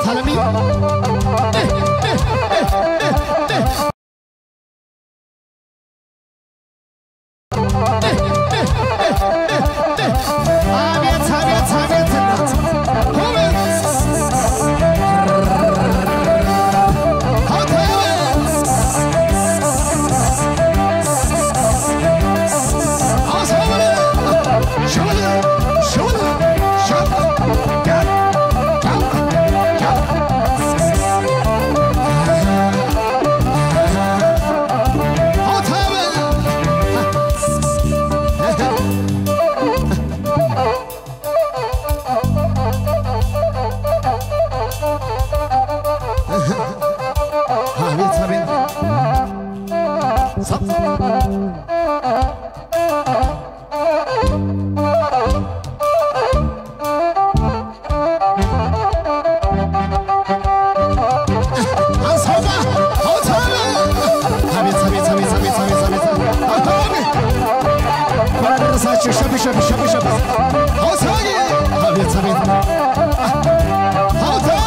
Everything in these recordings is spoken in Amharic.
አቤት አለምዬ አቤት አቤት አቤት እናት አቤት አቤት ሳብ አንሳውማ አውታበ አቤት አቤት አቤት አቤት አቤት አቤት አውታበ እንኳን አደረሳችሁ ሸብ ሸብ ሸብ ሸብ አውታበ አቤት አቤት አውታበ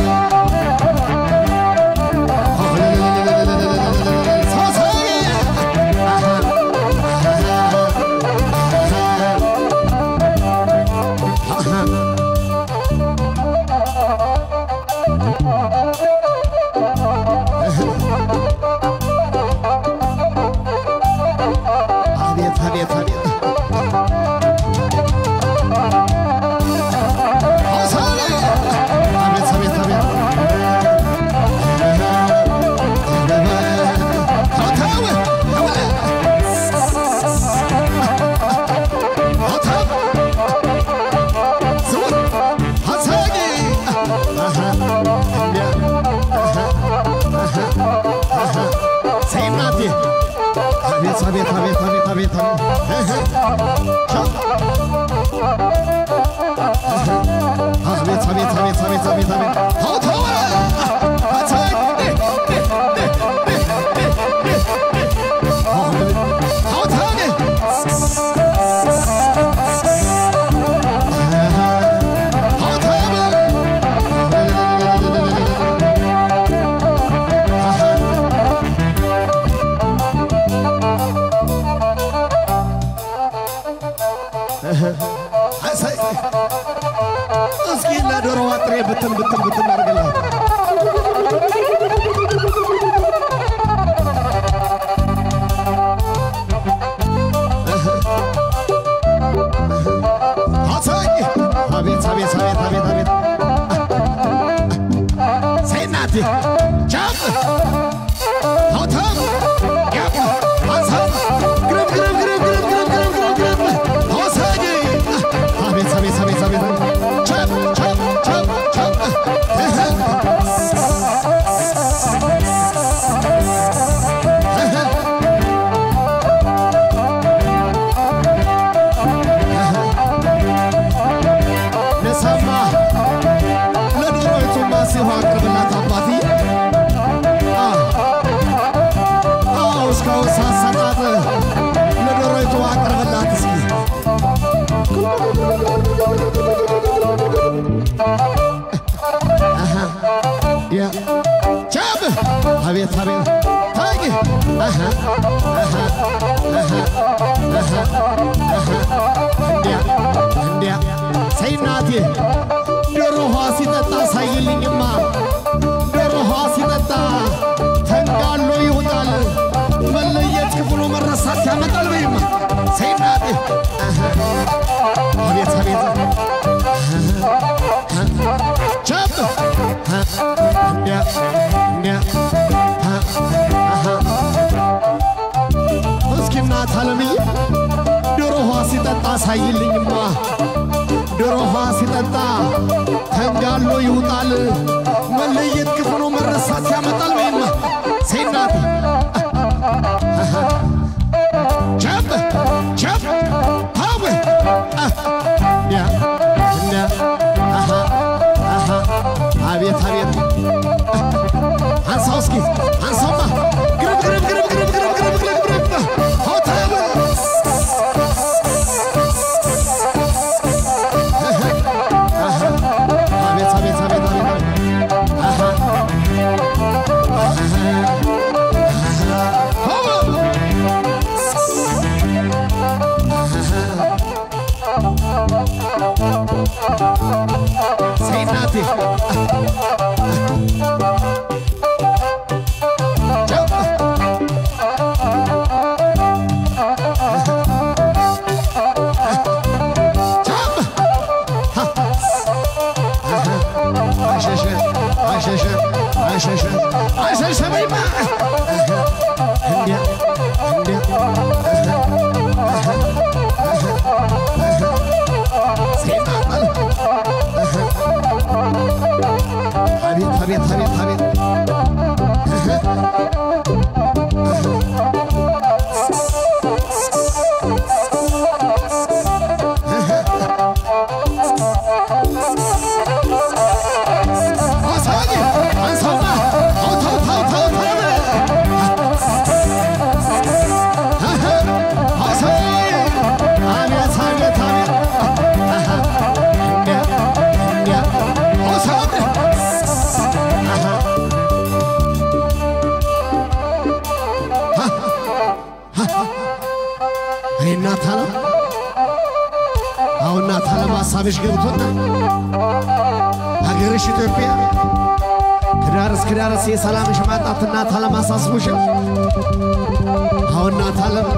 አቤት አቤት አቤት አቤት አቤት አቤት አቤት አቤት አቤት አቤት አቤት አቤት አቤት አቤት አቤት አቤት አቤት አውታወ እስኪ ለዶሮ ዋጥሬ ብትን ብትን ብትን አድርግላት አሳኝ አቤት አቤት አቤት አቤት አቤት ሰይናቴ ቻም አውታም ያም አንሳም ግረብ ግረብ ግረብ ግረብ ግረብ ግረብ ግረብ ግረብ አሳኝ አቤት አቤት አቤት አቤት ቻም ቻም ቻም ቻም ንሰማ ለዶሮይቱማ ሲሆን አቅርብላት አባትዬ አዎ እስካሁን ሳሰጣት ለዶሮይቱ አቅርብላት እስኪ አሃ፣ ያ ቻብ አቤት አቤት ታቂ አሃ፣ አሃ፣ አሃ፣ አሃ፣ አሃ፣ እንዲያ እንዲያ ሰይናቴ ዶሮ ውሃ ሲጠጣ ሳይልኝማ ዶሮ ውሃ ሲጠጣ ተንጋሎ ይውጣል መለየት ክፍሉ መረሳት ያመጣል በይማ ሰይናቴ አሃ፣ አቤት አቤት ቻብ እንዲያ እንዲያ አሃ፣ እስኪ እናት አለምዬ ዶሮ ውሃ ሲጠጣ ሳይልኝማ ዶሮ ውሃ ሲጠጣ ተንጋሎ ይውጣል መለየት ክፉ ነው መረሳት ያመጣል ወይማ ሴናት ቸብ ቸብ ታወ ያ እና አሃ አሃ አቤት አቤት አንሳው እስኪ አንሳውማ ግርብ ግርብ ግርብ ግርብ ግርብ ግርብ ግርብ ግርብ ሆታብ አቤት አቤት አቤት አቤት እናቴ አሸሸ አሸሸ አሸሸ አሸሸ በይማ እንዲያ እንዲያ ሴጣን አቤት አቤት አቤት አቤት አሳኝ አንሳውና አውታው ታው ታው ታው አሳኝ አቤት አቤት አቤት እንዲያ እንዲያ አሳኝ አይ እናት አለም አሁን እናት አለም ሀሳብሽ ገብቶና ሀገርሽ ኢትዮጵያ ከዳር እስከ ዳር የሰላምሽ ማጣት እናት አለም አሳስቦሻል። አሁን እናት አለም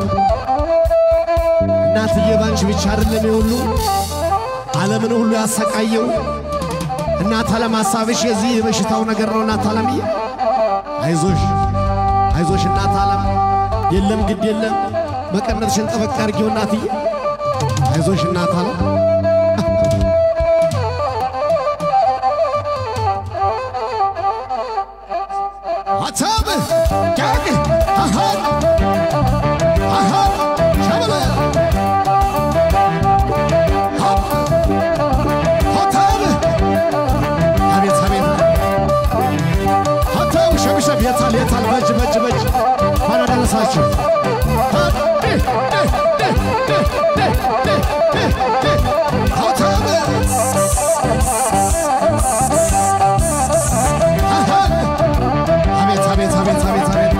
እናትዬ ባንቺ ብቻ አይደለም የሁሉ ዓለምን ሁሉ ያሰቃየው እናት አለም ሀሳብሽ የዚህ የበሽታው ነገር ነው። እናት አለምዬ አይዞሽ አይዞሽ እናት አለም የለም ግድ የለም መቀነትሽን ጠበቅ አድርጊው እናትዬ አይዞሽ እናት አለም አታብ ጃግ አሃን አሃን ሸበለ ሆታብ አቤት አቤት ሆታብ ሸብሸብ የታል የታል በጅ በጅ በጅ ማን አደረሳችሁ ሆታብ አሃን አቤት አቤት አቤት አቤት አቤት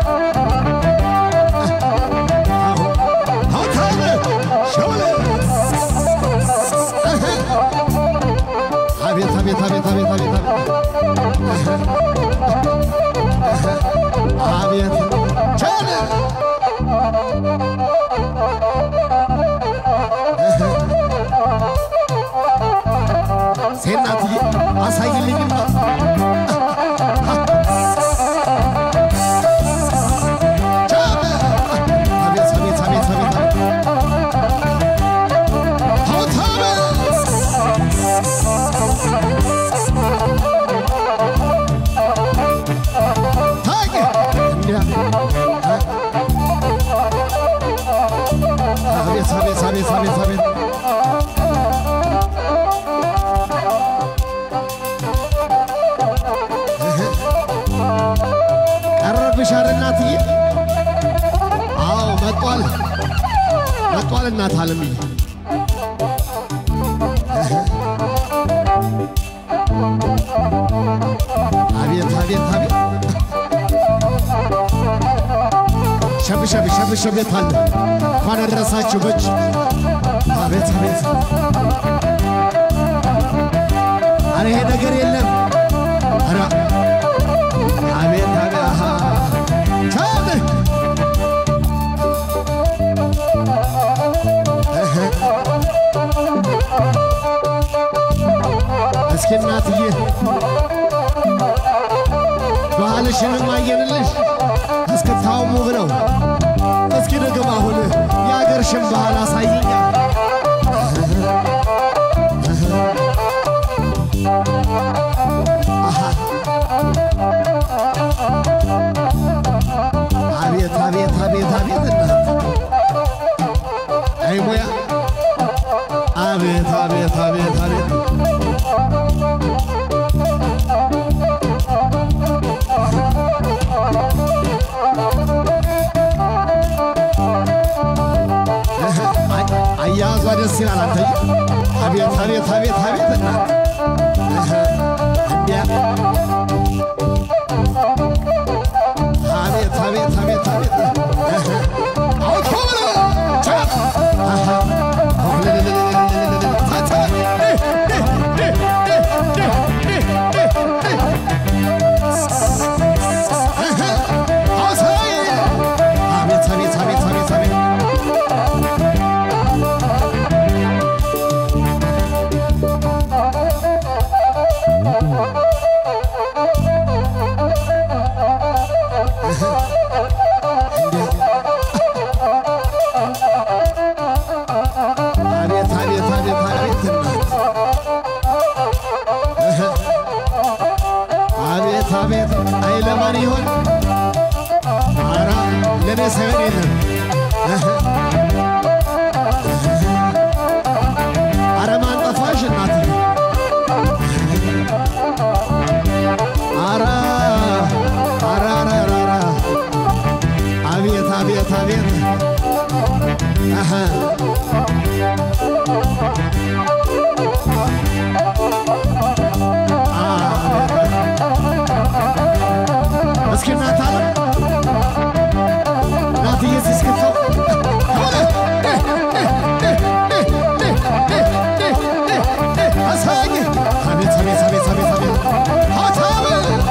አውታብ ሸውለ አቤት አቤት አቤት አቤት አቤት አቤት ቸለ ሴናትዬ አሳይልኝማ ቻበ አቤት አቤት አቤት አቤት ሆታበ ታገ እንዲያ አቤት አቤት አቤት አቤት አቤት ቀረብሽ አይደል እናትዬ? አዎ መጧል መጧል እናት አለምዬ አቤት አቤት አቤት ሸብሸብ ሸብሸብ የት አለ እንኳን አደረሳችሁ በእጅ አቤት አቤት አረ ይሄ ነገር የለም አረ አቤት አቤት አሃ ቻለ እህ እስኪ እናትዬ ባህልሽንም አየንልሽ እስክታውሙ ብለው እስኪ ደግሞ አሁን የአገርሽን ባህል አሳይኛ አቤት አቤት አቤት አቤት እናት አይ ሙያ አቤት አቤት አቤት አቤት አያያዟ ደስ ይላል። አንተዬ አቤት አቤት አቤት አቤት እናት እንዲያ አቤት አቤት አቤት አቤት አውቶ ብለ ቻት አሃ አቤት አቤት አቤት አቤት እናት አቤት አቤት አይ ለማን ይሆን አራ ለኔ ሳይሆን የለም አረ ማን ጠፋሽ እናት አራ አራ አራ አራ አራ አቤት አቤት አቤት አሃ እስኪ እናት አለ እናትዬ ሲስክተው አሳኝ አቤት አቤት አቤት አቤት አቤት ሀሳብ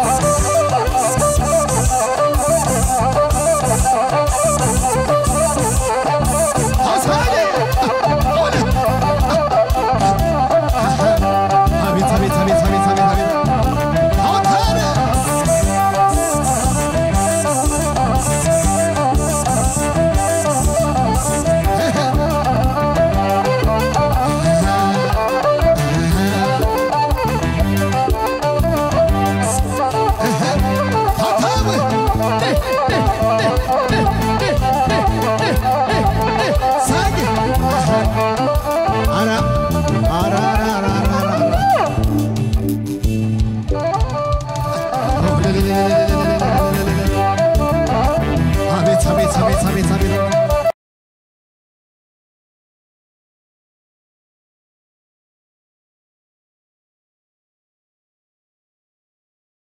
አሳኝ አቤት አቤት አቤት አቤት አቤት አቤት ሀሳብ አቤት አቤት አቤት አቤት አቤት